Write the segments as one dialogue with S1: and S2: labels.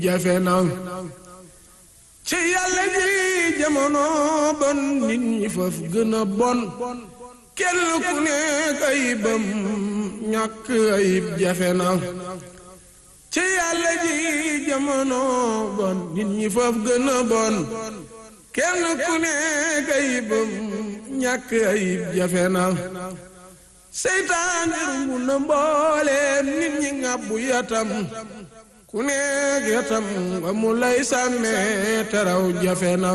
S1: jafe na ci yàlla ji jamono bon nit ñi faf gën a bon kenn ku nekk ayibam ñàkk ayib jafe na ci yàlla ji jamono bon nit ñi faf gën a bon kenn ku nekk ayibam ñàkk ayib jafe na seytaan rumbu na mbooleem nit ñi ngàbbu yatam ku nekk yatam nga mu lay sàmmee teraw jafe na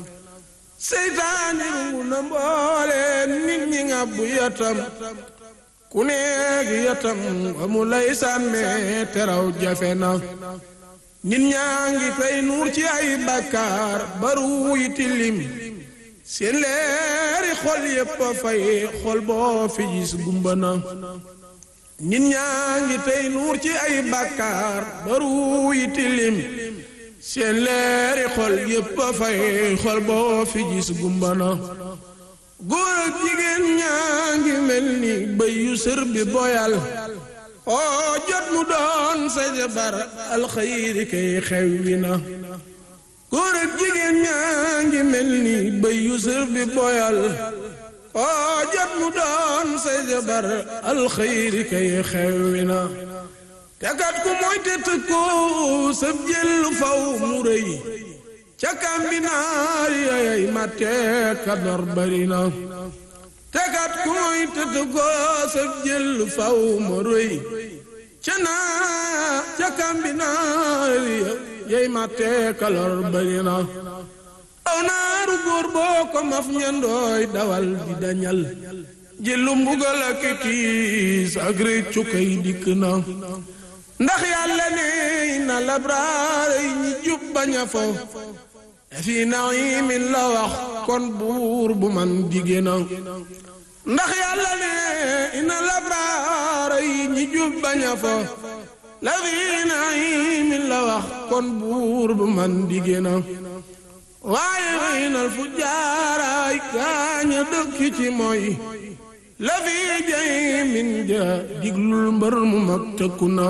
S1: seytaan rumbu na mbooleem nit ñi ngàbbu yatam ku nekk yatam nga mu lay sàmmee teraw jafe na nit ñaa ngi fay nuur ci ay bàkkaar baru yi tilim seen leeri xol yépp a fay xol boo fi gis gumba na nit ñaa ngi tey nuur ci ay bàkkaar baru yi tilim seen leeri xol yépp a fay xol boo fi gis gumba na góor ak jigéen ñaa ngi mel ni bëy yu sër bi boyal oo jot mu doon sa jabar alxayri kay xew wi na góor ak jigéen ñaa ngi mel ni bëy yu sër bi boyal oo jot mu doon sa jabar alxayri kay xewwi na te kat ku mooy te tëkko sab jël faw mu rëy ca kambinaar yayay matte kador bari na te kat ku mooy te tëkko sab jël faw mu rëy ca naa ca kambinaar yay matte kalor bari na aw naaru góor boo ko maf ñandooy dawal di dañal jëlu mbugal ak tiis ak réccu kay dikk na ndax yàlla ne na labraar yi ñi jub bañ a fo fi naimin la wax kon buur bu man dige na ndax yàlla ne na labraar yi ñi jub bañ a fo la fi naimin la wax kon buur bu man dige na waaye waynal fu jaaraay gaaña dëkk ci mooy la fi jay min ja diglul mbër mu mag tëkku na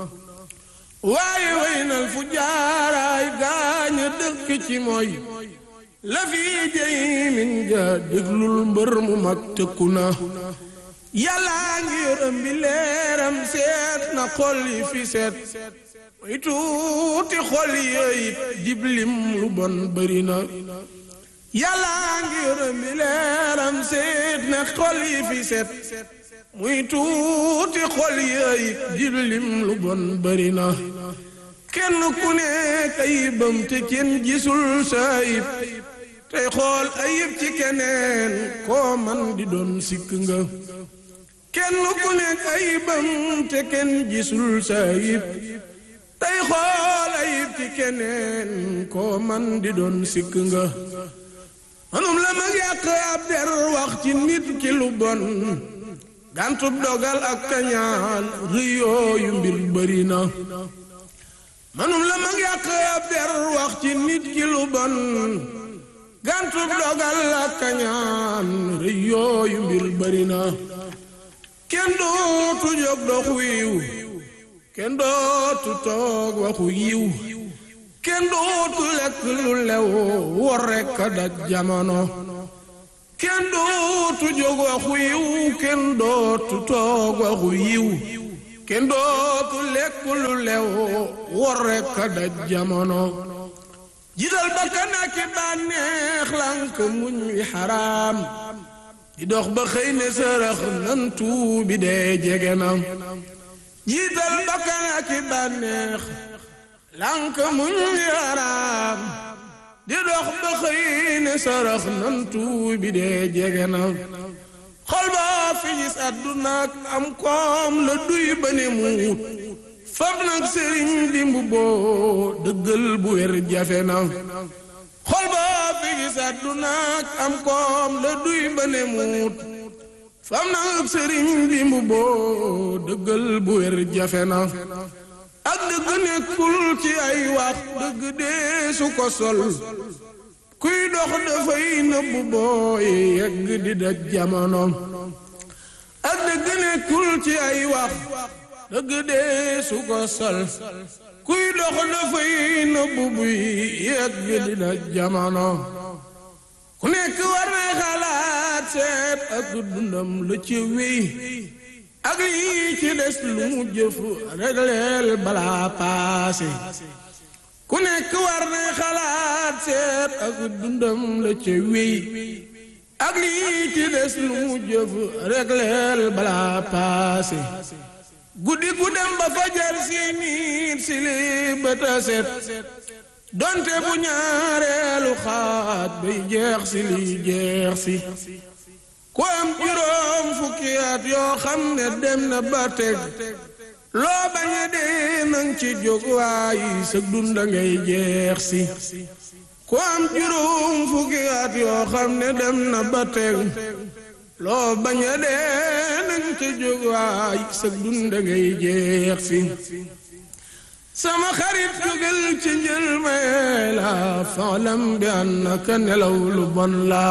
S1: waaye waynal fu jaaraay gaaña dëkk ci mooy la fi jay min ja diglul mbër mu mag tëkku na yàllaa ngi yërëm bi leeram seet na xol yi fi seet muy tuuti xol yooyu diblim lu bon bëri na yàllaa ngi yërëm bi leeram seet na xol yi fi set muy tuuti xol yooyu diblim lu bon bëri na kenn ku nekk ayibam te kenn gisul sa ayib tey xool ayib ci keneen koo man di doon sikk nga kenn ku nekk ayibam te kenn gisul sa ayib tey xool ayib ci keneen koo man di doon sikk nga manum la mag yàq ab der wax ci nit ki lu bon gàntub dogal ak kañaan rëyooyu mbir bëri na manum la mag yàq ab der wax ci nit ki lu bon gàntub dogal ak kañaan rëyooyu mbir bëri na kenn dootu jóg dox wiiw kenn dootu toog waxu yiw kenn dootu lekk lu lew wor rekk a daj jamono kenn dootu jóg waxu yiw kenn dootu toog waxu yiw kenn dootu lekk lu lew wor rekk a daj jamono jiital bakkan ak bànneex lànk muñ wi xaraam di dox ba xëy ne sërëx nan tuubi dee jege na jiital bakkan ak bànneex lànk muñ yaraam di dox ba xëy ne sarax nan tuubi dee jege na xol ba fi gis àdduna ak am koom la duy ba ne muut fab nag sëriñ dimb boo dëggal bu wér jafe na xol ba fi gis àdduna ak am koom la duy ba ne muut fam nag sëriñ dimb boo dëggal bu wér jafe na ak dëgg nekkul ci ay wax dëgg dee su ko sol kuy dox dafay nëbbu booy yegg di daj jamono ak dëgg nekkul ci ay wax dëgg dee su ko sol kuy dox dafay nëbbu buy yegg dina jamono ku nekk war na xalaat seet ak dundam la ci wéy ak lii ci des lu mu jëf regleel balaa paase ku nekk war na xalaat seet ak dundam la ci wéy ak lii ci des lu mu jëf regleel balaa paase guddi gu dem ba fajar si nit si li bëta set donte bu ñaareelu xaaj bay jeex si li jeex si ku am juróom fukki at yoo xam ne dem na ba teg loo bañ a dee nang ci jóg waayi sa dunda ngay jeex si ku am juróom fukki at yoo xam ne dem na ba teg loo bañ a dee nang ci jóg waayi sa dunda ngay jeex si sama xarit jógal ci njël may la faalam bi annaka nelaw lu bon la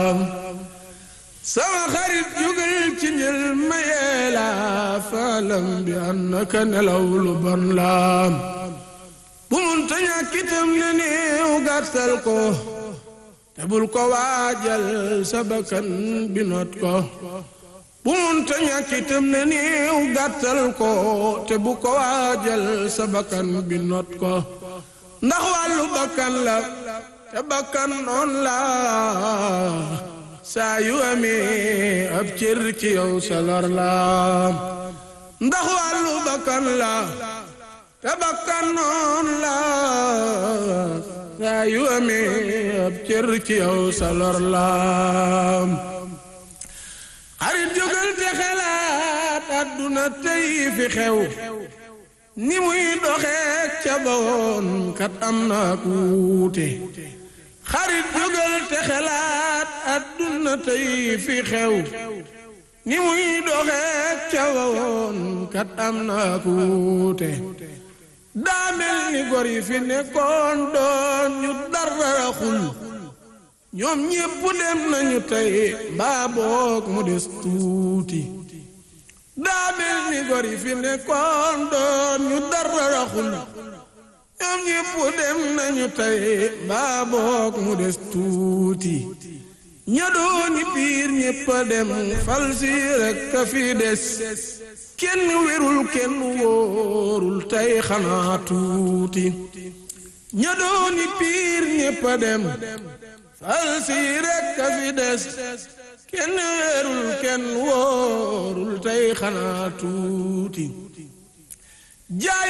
S1: sama xarit jógal ci njël may la faalam bi annaka nelaw lu bon la bu mun ta ñàkk itam ne néew gàttal ko te bul ko waajal sa bakkan bi not ko bu mun ta ñàkk itam ne néew gàttal ko te bu ko waajal sa bakkan bi not ko ndax wàllu bakkan la te bakkan noon la saa yu amee ab cër ci yow sa lor la ndax wàllu bakkan la te bakkan noon la saa yu amee ab cër ci yow sa lor la xarit jógal te xelaat àdduna tey fi xew ni muy doxee ca bawoon kat am na ku wuute xarit jógal te xelaat àdduna tey fi xew ni muy doxee ca bawoon kat am na ku wuute daa mel ni gor yi fi nekkoon doon ñu dara xul ñoom ñépp dem nañu tey mbaa boog mu des tuuti daa mel ni gor yi fi nekkoon doon ñu dara raxul ñoom ñépp dem nañu tey mbaa boog mu des tuuti ña dooni biir ñépp a dem fal si rekk a fi des kenn wérul kenn wóorul tey xanaa tuuti ña dooni biir ñépp a dem fal si rekk a fi des kenn weerul kenn wóorul tey xanaa tuuti jaay